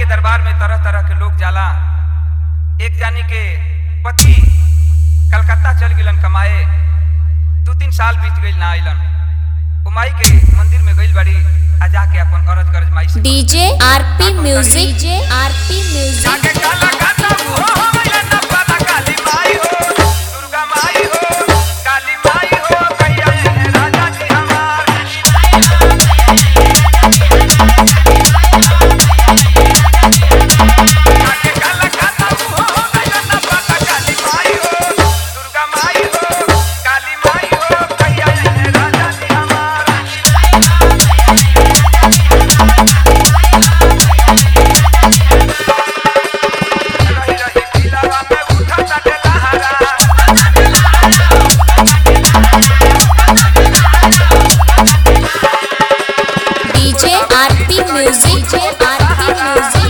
के दरबार में तरह तरह के लोग जाला एक जानी के पति कलकत्ता चल गिलन कमाए दू तीन साल बीत गइल ना आइलन ओ माई के मंदिर में गइल बड़ी आ जाके अपन अरज गरज माई से DJ RP music DJ RP music जाके काला काता हो हो गइलन ना पता काली माई हो दुर्गा माई हो काली माई हो कैया है राजा जी हमार जाके काला काता हो हो गइलन ना पता काली माई हो दुर्गा माई हो काली माई हो कैया है राजा जी हमार रही रही दिलवा में उठा ताटे लहरा DJ RP music DJ RP music